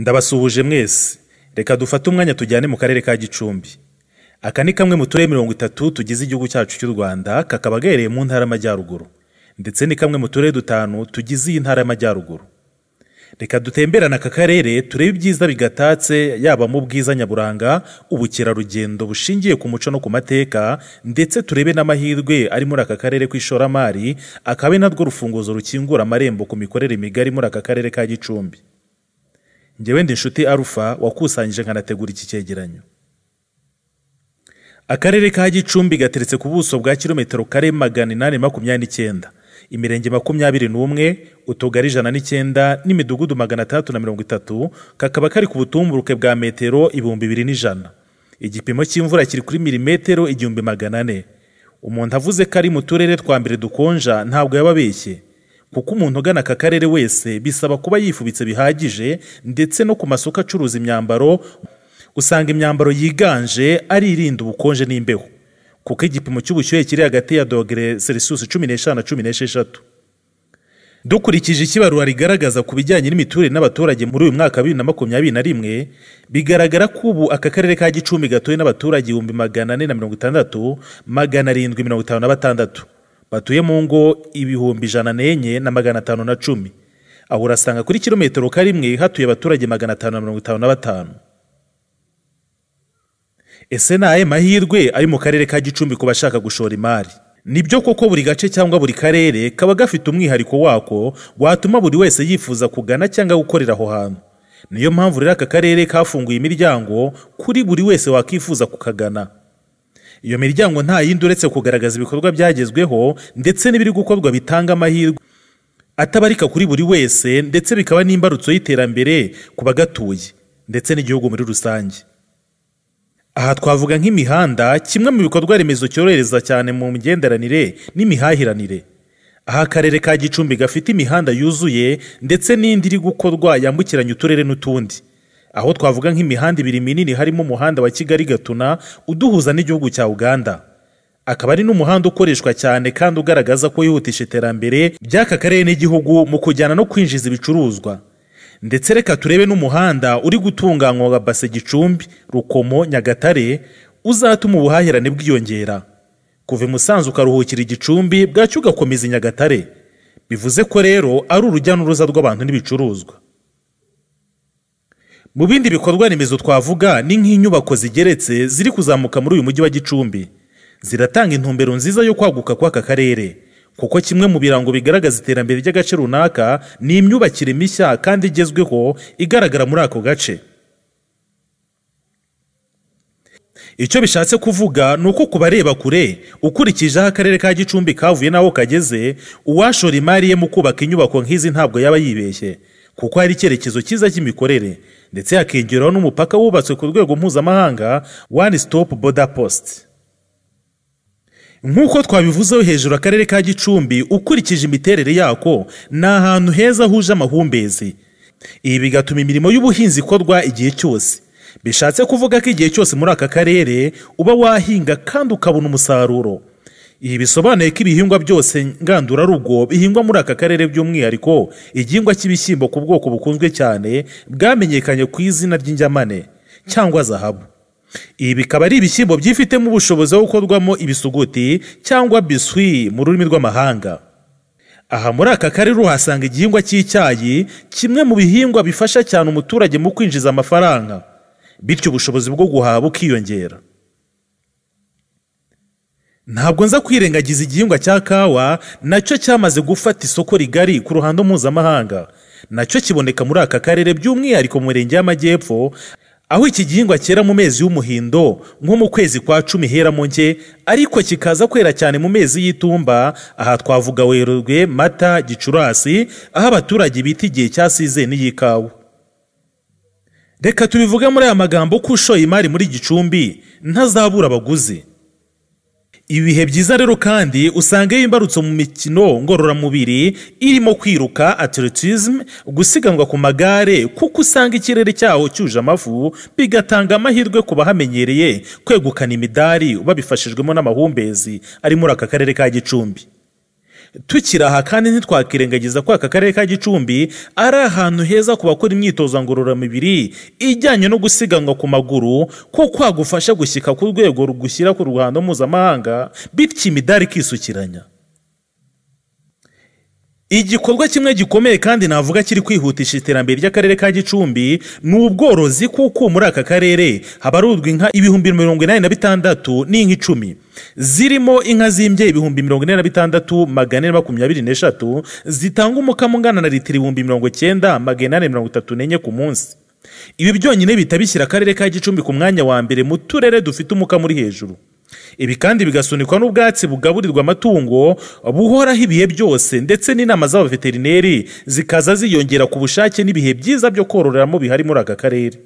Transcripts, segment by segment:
ndabasuhuje mwese reka dufate umwanya tujyane mu karere ka gicumbi aka ni kamwe mu turere mirongo itatu tugize igihugu cyacu cy'u rwanda kakaba gaherereye mu ntara y'amajyaruguru ndetse ni kamwe mu turere dutanu tugize iyi ntara y'amajyaruguru reka dutemberane aka karere turebe ibyiza bigatatse yaba mu bwiza nyaburanga ubukerarugendo bushingiye ku muco no ku mateka ndetse turebe n'amahirwe ari muri aka karere k'ishoramari akaba ari narwo rufunguzo rukingura amarembo ku mikorere migari muri aka karere ka gicumbi ngewe ndi inshuti arufa wakusanyije nkanategura iki cyegeranyo akarere ka gicumbi gateretse ku buso bwa kilometero kare magana inani makumyabiri n'icyenda imirenge makumyabiri n'umwe utugari ijana n'icyenda n'imidugudu magana atandatu na mirongo itatu kakaba kari ku butumburuke bwa metero ibihumbi bibiri n'ijana igipimo cy'imvura kiri kuri milimetero igihumbi magana ane umuntu avuze ko ari mu turere twa mbere dukonja ntabwo yaba abeshye kuko umuntu ugana aka karere wese bisaba kuba yifubitse bihagije ndetse no ku masoko acuruza imyambaro usanga imyambaro yiganje ari irinda ubukonje n'imbeho kuko igipimo cy'ubushyuhe kiri hagati ya dogere selisiyusi cumi n'eshanu na cumi n'esheshatu dukurikije ikibarura rigaragaza ku bijyanye n'imiturire n'abaturage muri uyu mwaka wa bibiri na makumyabiri na rimwe bigaragara ko ubu aka karere ka gicumbi gatuwe n'abaturage ibihumbi magana ane na mirongo itandatu magana arindwi mirongo itanu na batandatu batuye mu ngo ibihumbi ijana n'enye na magana atanu na cumi aho urasanga kuri kilometero karimwe hatuye abaturage magana atanu na mirongo itanu na batanu ese ni ayahe mahirwe ari mu karere ka gicumbi ku bashaka gushora imari nibyo koko buri gace cyangwa buri karere kaba gafite umwihariko wako watuma buri wese yifuza kugana cyangwa gukorera aho hantu niyo mpamvu rero aka karere kafunguye imiryango kuri buri wese wakifuza kukagana iyo miryango nta yindi uretse kugaragaza ibikorwa byagezweho ndetse n'ibiri gukorwa bitanga amahirwe atabarika kuri buri wese ndetse bikaba n'imbarutso y'iterambere ku bagatuye ndetse n'igihugu muri rusange aha twavuga nk'imihanda kimwe mu bikorwa remezo cyorohereza cyane mu migenderanire n'imihahiranire aha akarere ka gicumbi gafite imihanda yuzuye ndetse n'indi iri gukorwa yambukiranya uturere n'utundi aho twavuga nk'imihanda ibiri minini harimo umuhanda wa kigali gatuna uduhuza n'igihugu cya uganda akaba ari n'umuhanda ukoreshwa cyane kandi ugaragaza ko yihutisha iterambere by'aka karere n'igihugu mu kujyana no kwinjiza ibicuruzwa ndetse reka turebe n'umuhanda uri gutunganywa wa base gicumbi rukomo nyagatare uzatuma ubuhahirane bwiyongera kuva i musanze ukaruhukira igicumbi bwacyo ugakomeza i nyagatare bivuze ko rero ari urujya n'uruza rw'abantu n'ibicuruzwa mu bindi bikorwa remezo twavuga ni nk'inyubako zigeretse ziri kuzamuka muri uyu mujyi wa gicumbi ziratanga intumbero nziza yo kwaguka kw'aka karere kuko kimwe mu birango bigaragaza iterambere ry'agace runaka ni imyubakire mishya kandi igezweho igaragara muri ako gace icyo bishatse kuvuga ni uko ku bareba kure ukurikije aho akarere ka gicumbi kavuye n'aho kageze uwashora imari ye mu kubaka inyubako nk'izi ntabwo yaba yibeshye kuko hari icyerekezo cyiza cy'imikorere ndetse hakiyongeraho n'umupaka wubatswe ku rwego mpuzamahanga one stop border post nk'uko twabivuzeho hejuru akarere ka gicumbi ukurikije imiterere yako ni ahantu heza huje amahumbezi ibi bigatuma imirimo y'ubuhinzi ikorwa igihe cyose bishatse kuvuga ko igihe cyose muri aka karere uba wahinga kandi ukabona umusaruro ibi bisobanuye ko ibihingwa byose ngandurarugo bihingwa muri aka karere by'umwihariko igihingwa cy'ibishyimbo ku bwoko bukunzwe cyane bwamenyekanye ku izina ry'injyamane cyangwa zahabu ibi bikaba ari ibishyimbo byifitemo ubushobozi bwo gukorwamo ibisuguti cyangwa biswi mu rurimi rw'amahanga aha muri aka karere uhasanga igihingwa cy'icyayi kimwe mu bihingwa bifasha cyane umuturage mu kwinjiza amafaranga bityo ubushobozi bwo guhaha bukiyongera ntabwo nza kwirengagiza igihingwa cya kawa nacyo cyamaze gufata isoko rigari ku ruhando mpuzamahanga nacyo kiboneka muri aka karere by'umwihariko mu mirenge y'amajyepfo aho iki gihingwa cyera mu mezi y'umuhindo nko mu kwezi kwa cumi hera mu nke ariko kikaza kwera cyane mu mezi y'itumba aha twavuga werurwe mata gicurasi aho abaturage bita igihe cyasize n'iy'ikawa reka tubivuge muri aya magambo ko ushoye imari muri gicumbi ntazabura abaguzi ibihe byiza rero kandi usanga iyo imbarutso mu mikino ngororamubiri irimo kwiruka atletism gusiganwa ku magare kuko usanga ikirere cyaho cyuje amafu bigatanga amahirwe ku bahamenyereye kwegukana imidari babifashijwemo n'amahumbezi ari muri aka karere ka gicumbi tukiri aha kandi ntitwakirengagiza ko aka karere ka gicumbi ari ahantu heza ku bakora imyitozo ngororamubiri ijyanye no gusiganwa ku maguru kuko hagufasha gushyika ku rwego rugushyira ku ruhando mpuzamahanga bityo imidari ikisukiranya igikorwa kimwe gikomeye kandi navuga kiri kwihutisha iterambere ry'akarere ka gicumbi ni ubworozi kuko muri aka karere habarurwa inka ibihumbi mirongo inani na bitandatu n'inka icumi zirimo inka zimbye ibihumbi mirongo ine na bitandatu magana ane makumyabiri n'eshatu zitanga umukamo ungana na litiro ibihumbi mirongo icyenda magana ane mirongo itatu n'enye ku munsi ibi byonyine bihita bishyira akarere ka gicumbi ku mwanya wa mbere mu turere dufite umukamo uri hejuru ibi kandi bigasunikwa n'ubwatsi bugaburirwa amatungo buhoraho ibihe byose ndetse n'inama z'abaveterineri zikaza ziyongera ku bushake n'ibihe byiza byo kororeramo bihari muri aka karere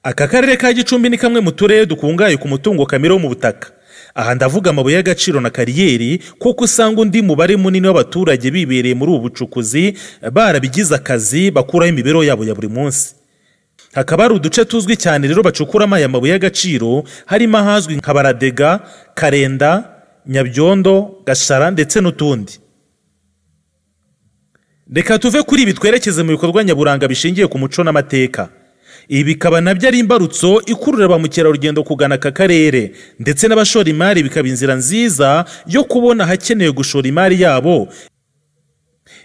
aka karere ka gicumbi ni kamwe mu turere dukungahaye ku mutungo kamere wo mu butaka aha ndavuga amabuye y'agaciro na kariyeri kuko usanga undi mubare munini w'abaturage bibereye muri ubu bucukuzi barabigize akazi bakuraho imibereho yabo ya buri munsi hakaba hari uduce tuzwi cyane rero bacukuramo aya mabuye y'agaciro harimo ahazwi nka baradega karenda nyabyondo gashara ndetse n'utundi reka tuve kuri ibi twerekeze mu bikorwa nyaburanga bishingiye ku muco n'amateka ibi bikaba nabyo ari imbarutso ikurura ba mukerarugendo kugana aka karere ndetse n'abashora imari bikaba inzira nziza yo kubona ahakenewe gushora imari yabo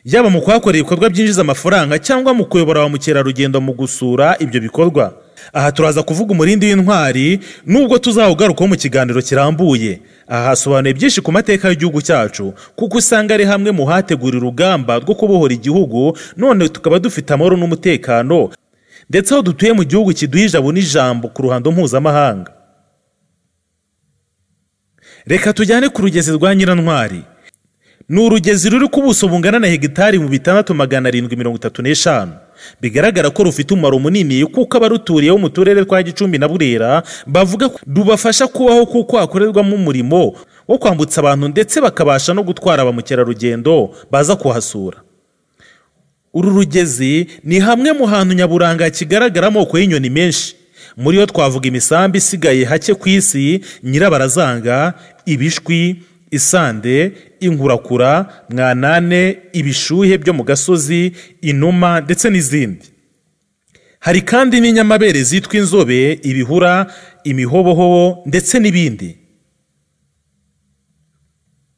yaba mu kuhakorera ibikorwa byinjiza amafaranga cyangwa mu kuyobora ba mukerarugendo mu gusura ibyo bikorwa aha turaza kuvuga umurindi w'intwari nubwo tuzawugarukaho mu kiganiro kirambuye aha hasobanuye byinshi ku mateka y'igihugu cyacu kuko usanga ari hamwe mu hategura urugamba rwo kubohora igihugu none tukaba dufite amahoro n'umutekano ndetse aho dutuye mu gihugu kiduha ijabo n'ijambo ku ruhando mpuzamahanga reka tujyane ku rugezi rwa nyirantwari ni urugezi ruri ku buso bungana na hegitari mu bitandatu magana arindwi mirongo itatu n'eshanu bigaragara ko rufite umumaro munini kuko abaruturiye bo mu turere twa gicumbi na burera bavuga ko rubafasha kubaho kuko hakorerwamo umurimo wo kwambutsa abantu ndetse bakabasha no gutwara ba mukerarugendo baza kuhasura uru rugezi ni hamwe mu hantu nyaburanga kigaragara amoko y'inyoni menshi muri yo twavuga imisambi isigaye hake ku isi nyirabarazanga ibishwi isande inkurakura mwanane ibishuhe byo mu gasozi inuma ndetse n'izindi hari kandi n'inyamabere zitwa inzobe ibihura imihobohobo ndetse n'ibindi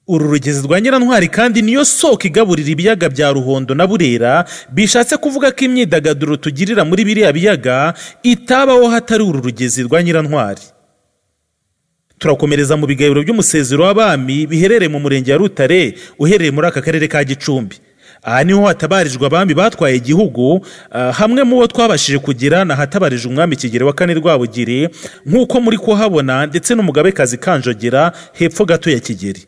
uru rugezi rwa nyirantwari kandi niyo soko igaburira ibiyaga bya ruhondo na burera bishatse kuvuga ko imyidagaduro tugirira muri biriya biyaga itabaho hatari uru rugezi rwa nyirantwari turakomereza mu bigabiro by'umusezero w'abami biherereye mu murenge ya rutare uherereye muri aka karere ka gicumbi aha niho hatabarijwe abami batwaye igihugu hamwe mu bo twabashije kugira ni ahatabarije umwami kigero wa kane rwabugiri nk'uko muri kuhabona ndetse n'umugabekazi kanjogera hepfo gato ya kigeri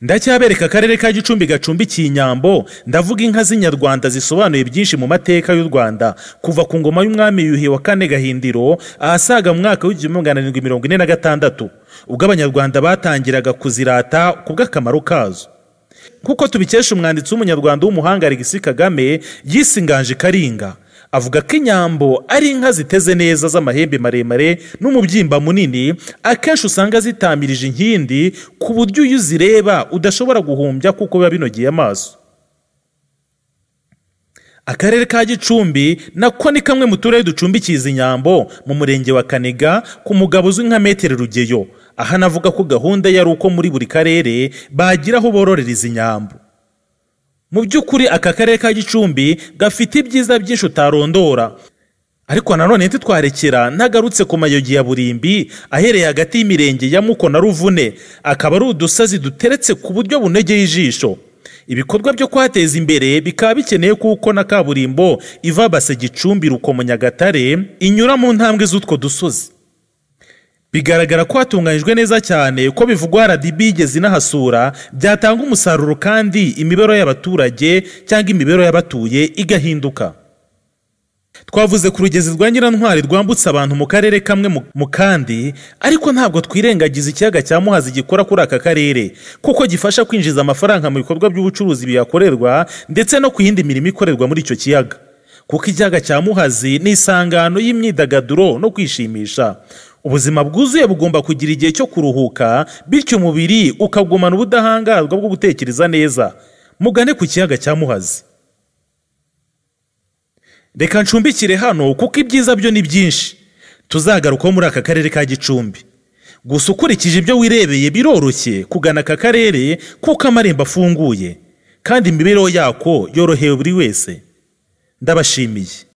ndacyabereka akarere ka gicumbi gacumbikiye inyambo ndavuga inka z'inyarwanda zisobanuye byinshi mu mateka y'u rwanda kuva ku ngoma y'umwami yuhi wa kane gahindiro ahasaga mu mwaka w'igihumbi magana arindwi mirongo ine na gatandatu ubwo abanyarwanda batangiraga kuzirata ku bw'akamaro kazo kuko tubikesha umwanditsi w'umunyarwanda w'umuhanga Alexis kagame yisinganje karinga avuga ko inyambo ari inka ziteze neza z'amahembe maremare n'umubyimba munini akenshi usanga zitamirije inkindi ku buryo iyo uzireba udashobora guhumbya kuko biba binogeye amaso akarere ka gicumbi nako ni kamwe mu turere ducumbikiye izi nyambo mu murenge wa kanega ku mugabo uzwi nka metero rugeyo aha navuga ko gahunda yari uko muri buri karere bagira aho bororera izi nyambo mu by'ukuri aka karere ka gicumbi gafite ibyiza byinshi utarondora ariko nanone ntitwarekera ntagarutse ku mayogi ya burimbi ahereye hagati y'imirenge ya muko na ruvune akaba ari udusazi duteretse ku buryo bunogeye ijisho ibikorwa byo kuhateza imbere bikaba bikeneye kuko na kaburimbo iva base gicumbi rukomo nyagatare inyura mu ntambwe z'utwo dusozi bigaragara ko hatunganyijwe neza cyane ko bivugwa RDB igeze inahasura byatanga umusaruro kandi imibereho y'abaturage cyangwa imibereho y'abatuye igahinduka twavuze ku rugezi rwa nyirantwari rwambutse abantu mu karere kamwe mu kandi ariko ntabwo twirengagiza ikiyaga cya muhazi gikora kuri aka karere kuko gifasha kwinjiza amafaranga mu bikorwa by'ubucuruzi bihakorerwa ndetse no ku yindi mirimo ikorerwa muri icyo kiyaga kuko ikiyaga cya muhazi ni isangano y'imyidagaduro no kwishimisha ubuzima bwuzuye bugomba kugira igihe cyo kuruhuka bityo umubiri ukagumana ubudahangarwa bwo gutekereza neza mugane ku kiyaga cya muhazi reka ncumbikire hano kuko ibyiza byo ni byinshi tuzagarukaho muri aka karere ka gicumbi gusa ukurikije ibyo wirebeye biroroshye kugana aka karere kuko amarembo afunguye kandi imibereho yako yoroheye buri wese ndabashimiye